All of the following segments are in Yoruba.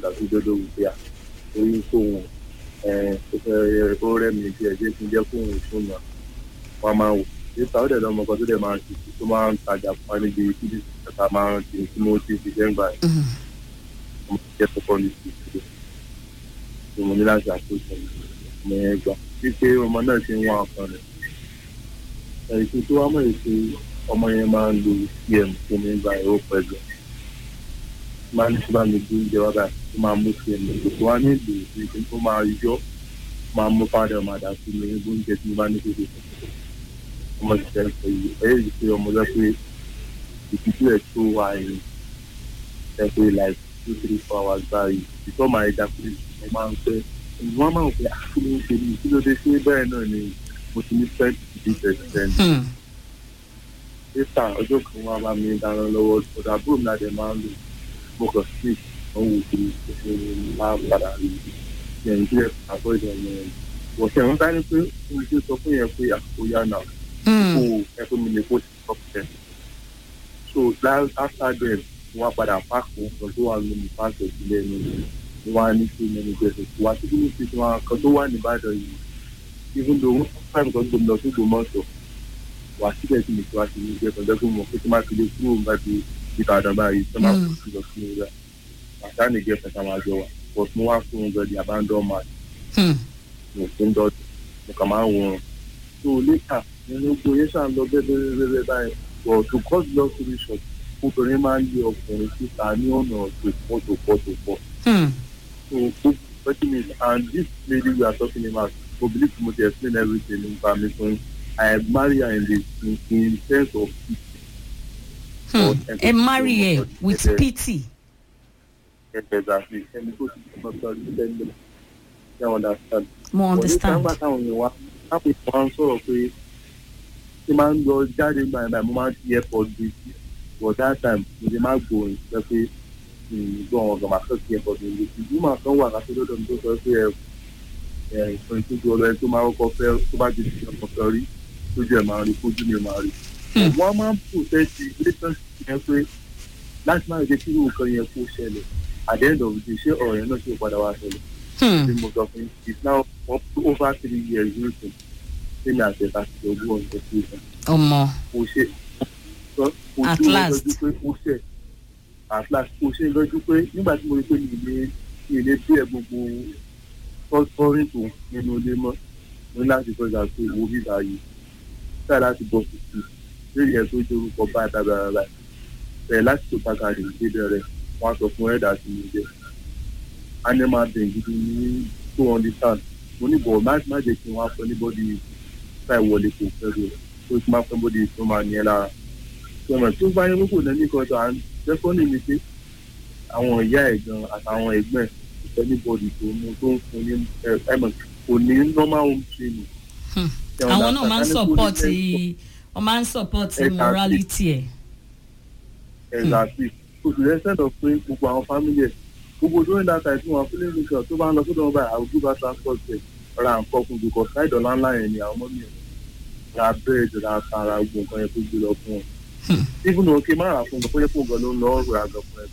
padà tó dọ́dọ̀ wù pé à orí fóun ẹ̀ ó fẹ́ ó rẹ̀ mí díẹ̀ díẹ̀ kí n jẹ́ fóun fún náà wọ́n máa wò nípa ó dẹ̀ lọ́mọ kan tó dẹ̀ máa ń ṣe tó máa ń tajà fún wa níbi kíbi ìta máa ń ṣe tí mo ti fi jẹ́ ń gbà yẹn Mm. mo jẹ́ kọ́kọ́ ní ti ìṣòro tí mo ní láti àkóso mo yẹn gbà wípé ọmọ náà ṣe ń wá ọkàn rẹ̀ ẹ̀sìn tó wá mọ̀ ẹ́ pé ọmọ yẹn máa ń lo cm tó ní gba ẹ̀rọ pẹ̀lú máa ní sábà mi bí oúnjẹ wá báyìí tó máa mú cm lò tó wá ní ìlú ìpín tó máa yọ máa mú fáwọn ọmọ àdá sí mi ní oúnjẹ tí mo bá ní kéde ọmọ ti tẹ̀ ẹ́ yìí ẹ̀ yìí pé ọmọ lọ pé ìtìjú ẹ̀ tó wà ẹ̀yìn ẹ̀ pé like two three four hours báyìí ìtọ́ máa ẹja pé mo máa ń pẹ́ wọ́n máa ń pẹ́ àkúrò ń ṣe ní kí ló dé ṣé bẹ́ẹ̀ náà ni mo ti ní fẹ́ẹ́ ti di percent Hmm. níta ọjọ́ kan wá bá mi dáná lọ́wọ́ ọ̀dà àbúrò mi àdé máa ń lò mo kàn sí ìwọ̀n wò pé ṣe máa padà rí yẹn tí ẹ àbọ̀ ìdẹ̀yẹ yẹn wọ́n ṣe wọ́n sáré pé mo ṣe sọ fún yẹn pé àkókò yá náà Hmm. kó ẹ fún mi lè kó sí ọ̀pẹ̀ so that after then wọ́n á padà páàkì wọn tó wà nínú páàkì ìpínlẹ̀ mi wọ́n á ní kí mẹ́nu gbèsè tó wá síbí ní ti wọn kan tó wà nìbàdàn yìí even though wọ́n fáìmù kan gbòmìnà tó gbòmọ̀tò wà síbẹ̀ tí mo ti wá sí ní ìgbẹ́ kan dẹ́kun mọ̀ pé tí máa fi lè kúrò nígbà tí ìbàdàn báyìí tó máa Mm. fi lọ fún mi rẹ̀ àtà nìgẹ́ fẹ̀sà máa jọ wà but mo wá fún un gan di abandon man Hmm. mo fi ń dọ́jú mo kàn máa ń wọ̀n so later nínú gbogbo yẹn ṣàn lọ bẹ́ẹ̀ bẹ́ẹ̀ bẹ́ẹ̀ bẹ́ẹ̀ báyìí but to cut long story short obìnrin máa ń lé ọkùnrin síta ní ọ̀nà tó pọ̀ tó pọ̀ tó pọ̀ Hmm. so gbogbo thirty minutes and this lady we are talking about mo believe mo dey explain everything nípa mi fún I marry her in the in, in sense of Hmm. ẹ marry ẹ with pity. exactly ẹni tó ti sọ sọ ní tẹ́lẹ̀ ṣe understand. mo understand. nígbà táwọn èèyàn wá táwọn èèyàn wá ń sọ̀rọ̀ pé ṣé máa ń lọ jáde gbà yẹn báyìí mo máa ń fi airport gbé sí but that time mo lè má gbòòrìn sọ pé gbọ́ àwọn ọ̀gá máa fẹ́ fi airport gbé sí bí màá kan wà láti lọ́dọ̀ mi tó sọ pé ẹ ẹ ìfún ìtújú ọlọ́yẹ tó máa kọ́kọ́ fẹ́ tó bá ti fi ọkọ̀ fẹ́ rí lójú ẹ̀ máa rí kójú mi máa rí. Hmm. wọ́n máa ń protect relationship yẹn pé láti máa jẹ́ kí irú nǹkan yẹn kó ṣẹlẹ̀ at the end of the day ṣé ọ̀rọ̀ yẹn náà ṣe padà wá ṣẹlẹ̀ Hmm. tí mo sọ fún yín it's now up to over three years nísìn tí mi àti ẹ̀ka ti ogún ọ̀sẹ̀ sí ìfẹ́ ọmọ kò ṣe kò At dúró last. lọ́jú pé ó ṣẹ̀ at last kò ṣe lọ́jú pé nígbà tí mo rí pé mi ilé mi ilé bí ẹ gbogbo tọ́rin tó nínú ilé mọ́ mo ní láti tọ́jà pé owó bíbá yìí ṣáà láti bọ̀ kùtù lórí ẹ̀ tó jẹ́ orúkọ báyìí báyìí báyìí báyìí bẹ̀rẹ̀ láti tó pàkàdé ìdíbẹ̀rẹ̀ wọ́n á sọ fún ẹ̀dá sí mi jẹ́ animal being gidi ní to understand mo ní bọ̀ má má jẹ́ kí wọ́n á fọ anybody táì wọlé kò fẹ́ rẹ̀ tó ti máa fẹ́ bọ́dí tó máa ní ẹ lára sọ̀rọ̀ tó bá yẹ kókò lẹ́ni kan tó à ń jẹ́kọ́nì mi pé àwọn ìyá ẹ̀ gan àtàwọn ẹ̀gbẹ́ ẹ̀ anybody tó mú tó ń fún ní ẹ̀mọ̀ kò ní normal home training. Hmm. Ṣé àwọn ọ̀nà náà máa ń àtàkùn support ní ẹ̀sọ́? wọ́n máa ń support Exactly. morality ẹ̀. exactly so to the extent of pé gbogbo àwọn family ẹ̀ gbogbo during that time tí wọn feeling nation tó bá ń lọ sódò wọn báyìí àwùjọ bá transport ẹ̀ ra nǹkan fún because side ọ̀la ńlá yẹn ni àwọn ọmọ mi ẹ̀ ra bẹ́ẹ̀dì ra tara gbogbo nǹkan yẹn tó gbé lọ fún wọn. Hmm. even though kí n má rà fún un bóyá fún un gan ló ń lọ ọ̀rọ̀ àgàn fún ẹ̀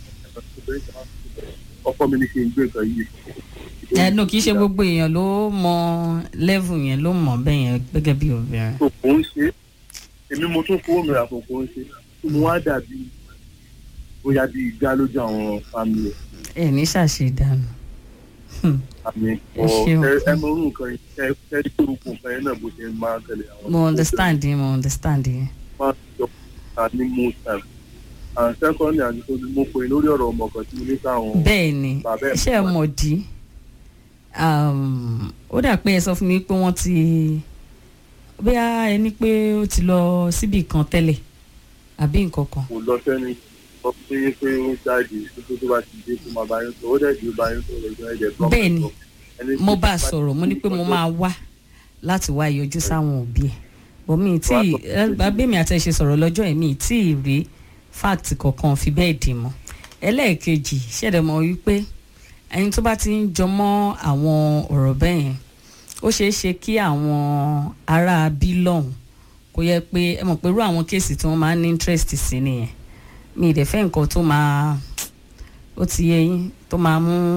ọkọ mi ní kí n gbé nǹkan yìí fún un. ẹ no kì í ṣe gbogbo èèyàn ló mọ level yẹn ló mọ bẹ́ẹ̀ yẹn gẹ́gẹ́ bí obìnrin. tó kò ń ṣe èmi mo tún fowó mi rà fún kò ń ṣe tó mo wá dàbí bóyá bí ìgbà lójú àwọn family ẹ̀. ẹ ní ṣàṣedànù. Hmm. àmì Ẹ ṣeun. ẹ mọ orú nǹkan yìí ẹ ẹ tí orúkọ nǹkan yẹn náà bó ṣe máa ń tẹ̀lé àwọn. mo understand yín mo understand yín. máa ń jọ ta ní most time and secondly àti tó mo pè lórí ọ̀rọ̀ ọmọ kan tí mo ní káwọn. bẹ́ẹ̀ ni Bàbá ẹ̀ iṣẹ́ fún wa. mọ̀dí ó dà pé ẹ sọ fún mi pé wọ́n ti bóyá ẹni pé ó ti lọ síbì kan tẹ́lẹ̀ àbí nǹkan kan. kò lọ sẹ́ni sọ pé pé ó jáde títí tó bá ti dé tó máa bá yín sọ ó dẹ̀ di ó bá yín sọ̀rọ̀ ìjọ ẹ̀jẹ̀ tó. bẹ́ẹ̀ ni mo bá a sọ̀rọ̀ mo ní pé mo máa wá láti wá yọjú sáwọn òbí ẹ̀ bọ́ mi tí abẹ́mi àti ẹ̀ ṣe sọ̀rọ̀ lọ́jọ́ ẹ̀ mi tí ì rí fact kankan fi bẹ́ẹ̀ dì mọ́ ẹlẹ́ẹ̀kejì ṣẹ̀dẹ̀ mọ́ wípé ẹni tó bá ti ń jọmọ́ àwọn ọ̀rọ̀ bẹ́ẹ̀ yẹn ó ṣeé ṣe kí àwọn ará bí lọ́hùn kó yẹ pé ẹ mọ̀ pé irú àwọn kéèsì tí wọ́n máa ń ní interest sí nìyẹn mi ì dẹ̀ fẹ́ nǹkan tó máa ó ti yẹ yín tó máa mú